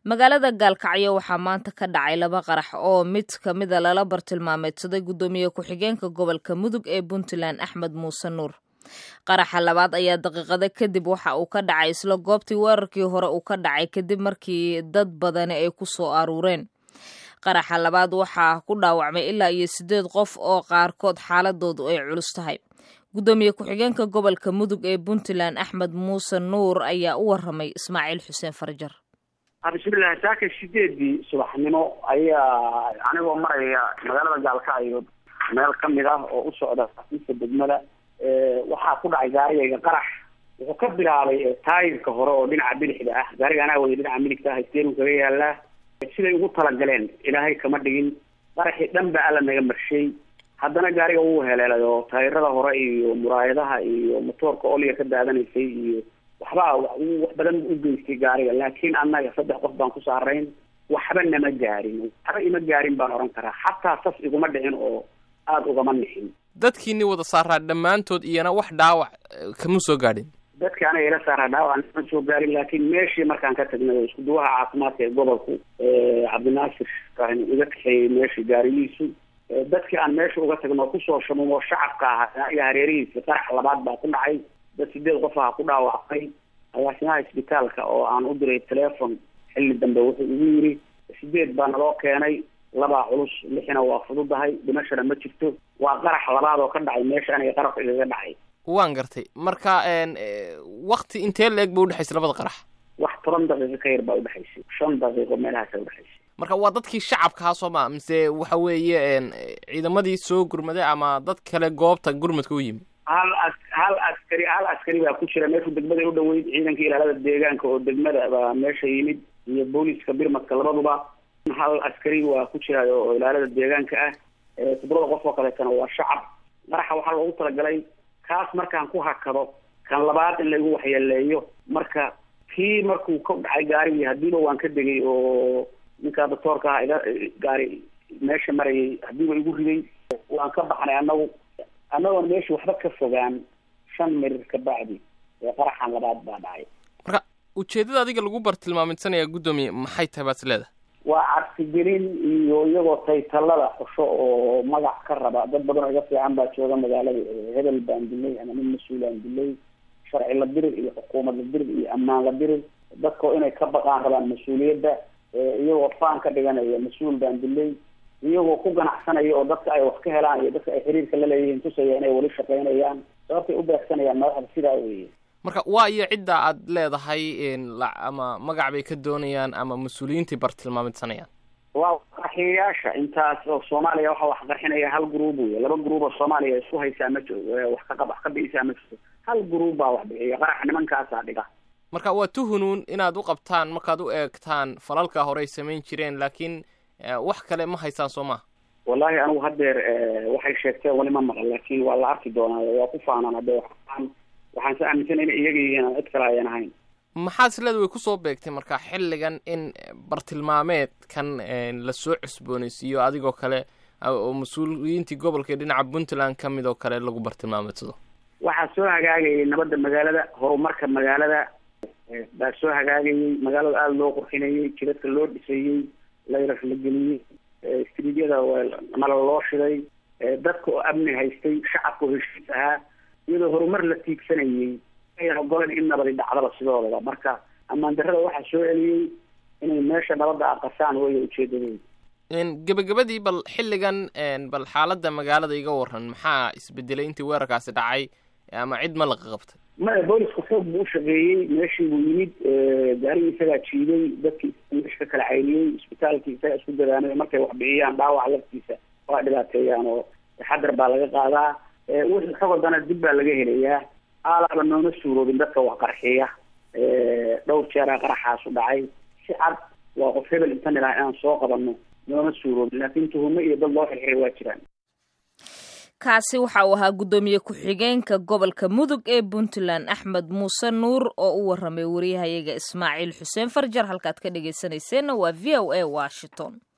magaalada gaalkacyo waxaa maanta ka dhacay laba qarax oo mid ka mida lala bartilmaameedsaday guddoomiye ku-xigeenka gobolka mudug ee puntland axmed muuse nuur qaraxa labaad ayaa daqiiqada kadib waxa uu ka dhacay isla goobtii weerarkii hore uu ka dhacay kadib markii dad badani ay ku soo aruureen qaraxa labaad waxaa ku dhaawacmay ilaa iyo siddeed qof oo qaarkood xaaladoodu ay culus tahay guddoomiye ku-xigeenka gobolka mudug ee puntland axmed muuse nuur ayaa u waramay ismaaciil xuseen farjar bismillahi saaka sideedii subaxnimo ayaa anigoo maraya magaalada gaalkacyo meel kamid ah oo u socda xafiiska degmada waxaa ku dhacay gaarigayga qarax wuxuu ka bilaabay taayirka hore oo dhinaca bidixda ah gaariga anaa waya dhinaca midigta ah steeru kaga yaalaa siday ugu talagaleen ilaahay kama dhigin qaraxii dhan ba alla naga marshay haddana gaariga wuu heleelay oo taayirada hore iyo muraayadaha iyo motoorka oliga ka daadanaysay iyo waxbaa wax badan u geystay gaariga laakiin annaga saddex qof baan ku saarayn waxba nama gaarin waxba ima gaarin baan oran karaa xataa sas iguma dhicin oo aada ugama nixin dadkiini wada saaraa dhammaantood iyana wax dhaawac kama soo gaadhin dadka anaga ila saaraa dhaawac nama soo gaarin laakiin meeshii markaan ka tagnay oo isku duwaha caafimaadka ee gobolku cabdinaasir iga kaxeeyey meeshii gaarigiisu dadkii aan meesha uga tagno kusoo shamumo shacabka ahaa iyo hareerihiisi qarax labaad baa ku dhacay dad sideed qof aha ku dhaawacmay agaasimaha isbitaalka oo aan u diray telefon xilli dambe wuxuu igu yiri sideed baa naloo keenay labaa culus lixina waa fududahay dhimashana ma jirto waa qarax labaad oo ka dhacay meesha aniga qarabka igaga dhacay waan gartay marka wakti intee la-eg ba udhexaysay labada qarax wax toban daqiiqo ka yar baa udhexaysay shan daqiiqo meelahaasa udhexaysay marka waa dadkii shacabkaha soo maa mise waxa weeye ciidamadii soo gurmaday ama dad kale goobta gurmadka u yimi hal as hal askari hal askari baa ku jira meeshu degmada u dhaweyd ciidanka ilaalada deegaanka oo degmada baa meesha yimid iyo booliska birmadka labaduba hal askari waa ku jira oo ilaalada deegaanka ah toddobada qof oo kaleetana waa shacab qaraxa waxaa loogu talagalay kaas markaan ku hakado kan labaad in laigu waxyeeleeyo marka kii markuu ka dhacay gaarigii hadiiba waan ka degay oo ninkaa doctoorka aha iga gaari meesha marayay hadiiba igu riday waan ka baxnay anagu annagoon meesha waxba ka fogaan shan mirir ka bacdi ee qaraxan labaad baa dhacay marka ujeedada adiga lagu bartilmaamidsanaya guddoomiye maxay tahay baad is leedahay waa cabsigelin iyo iyagoo taytalada xusho oo magac ka raba dad badan oo iga fiican baa jooga magaalada hebel baan dilay ama nin mas-uulaan dilay sharci la dirir iyo xukuumad la dirir iyo ammaan la dirir dadkao inay ka baqaan rabaan mas-uuliyadda iyagoo faan ka dhiganaya mas-uul baan dilay iyagoo ku ganacsanaya oo dadka ay wax ka helaan iyo dadka ay xiriirka la leeyihiin tusaya inay weli shaqaynayaan sababtay u beegsanayaan madaxda sidaa weeye marka waa iyo cidda aad leedahay ama magac bay ka doonayaan ama mas-uuliyiintai bartilmaamidsanayaan waa qarxiyayaasha intaas oo soomaaliya waxa wax qarxinaya hal gruub wey laba gruub oo soomaaliya isku haysaa ma wax ka wax ka bi'isaa ma jirto hal gruub baa wax bixiya qarax nimankaasaa dhiga marka waa tuhunuun inaad u qabtaan markaad u eegtaan falalka horey samayn jireen laakiin wax kale ma haysaan soo maha wallahi anigu haddeer waxay sheegteen wali ma maqan laakiin waa la arki doonaa waa ku faanaan hadde waxaan waxaan sa aaminsan ina iyaga yihiin aan cid kale ayan ahayn maxaad isleeda way kusoo beegtay marka xilligan in bartilmaameedkan lasoo cusboonaysiiyo adigoo kale oo mas-uuliyiintii gobolka ee dhinaca puntland ka mid oo kale lagu bartilmaameedsado waxaa soo hagaagayay nabadda magaalada horumarka magaalada baa soo hagaagayay magaalada aada loo qurxinayey jidadka loo dhisayey layras la geliyey istriidyada nala loo shiday dadka oo amni haystay shacabka oo heshiis ahaa iyadoo horumar la tiigsanayey ayan ogolan in nabadi dhacdaba sidoodaba marka ammaan darrada waxaa soo celiyey inay meesha nabadda aqasaan weya ujeedadooda gebagabadii bal xilligan bal xaaladda magaalada iga waran maxaa isbedelay intii weerarkaasi dhacay ama cid ma laqa qabtay maya booliska xoog buu ushaqeeyey meeshii buu yimid gaarigii isagaa jiiday dadkii meesha ka kala cayniyey isbitaalkii isagaa isku dadaanay markay wax bixiyaan dhaawac laftiisa waa dhibaateeyaan oo taxadar baa laga qaadaa wixii xogodana dib baa laga helayaa aalaaba nooma suuroobin dadka wax qarxiya dhowr jeeraa qaraxaasu dhacay si cad waa qof hebel intan ilaha inaan soo qabano nooma suuroobin laakiin tuhumo iyo dad loo xirxiray waa jiraan kaasi waxa uu ahaa guddoomiye ku-xigeenka gobolka mudug ee puntland axmed muuse nuur oo u waramay wariyahayaga ismaaciil xuseen farjar halkaad ka dhegaysanayseena waa v o a washington